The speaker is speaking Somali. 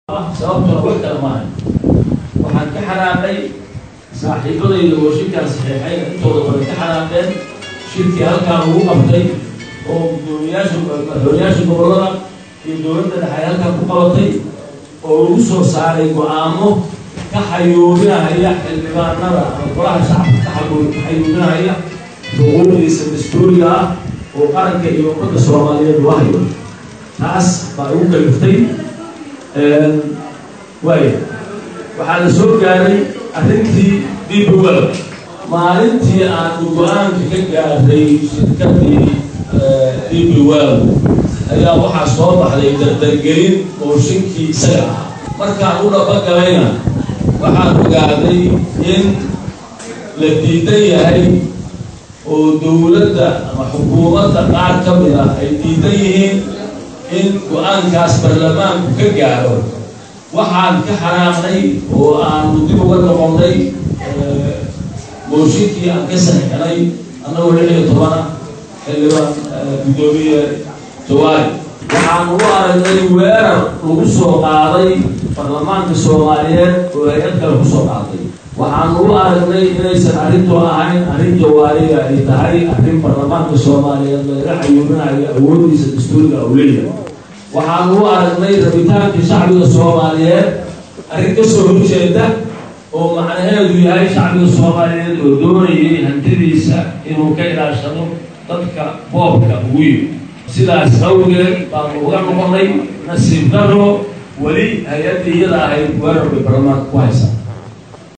sababtuna wax kale maaha waxaan ka xanaaqay saaxiibadayda oo shirkaan saxeexay intooda badan ka xanaaqeen shirkii halkaan ugu qabtay oo gudoomiyaasha madaxweynayaasha gobollada iyo dowladda dhexe ay halkaan ku qabatay oo lagu soo saaray go-aamo ka xayuubinahaya xildhibaanada ama golaha shacabka ka xayuubinahaya xuquuqdiisa dastuuriga ah oo qaranka iyo ummadda soomaaliyeed loo hayo taas baa igu kaliftay waaya waxaa la soo gaaray arrintii dibwel maalintii aanu go-aanka ka gaaray shirkadii dibwel ayaa waxaa soo baxday dardargelin mooshinkii isaga ahaa markaan u dhabagalayna waxaan ogaaday in la diidan yahay oo dowladda ama xukuumadda qaar ka mid ah ay diidan yihiin in go-aankaas baarlamaanku ka gaaro waxaan ka xanaaqnay oo aanu dib uga noqonnay mooshinkii aan ka saxixnay annagoo lix iyo tobana xildhibaan guddoomiye jawaari waxaanu u aragnay weerar lagu soo qaaday baarlamaanka soomaaliyeed oo hay-ad kale kusoo qaaday waxaanu u aragnay inaysan arrintu ahayn arrin jawaariga ay tahay arrin baarlamaanka soomaaliyeed lagaga xayuubinayo awoodiisa dastuuriga awleya waxaanu u aragnay rabitaankii shacbiga soomaaliyeed arrin ka soo horjeeda oo macnaheedu yahay shacbiga soomaaliyeed oo doonayay hantidiisa inuu ka ilaashado dadka boobka ugu yimi sidaas awgeed baanu uga noqonnay nasiib daro weli hay-addii iyada ahayd weerar bay baarlamaanka ku haysaa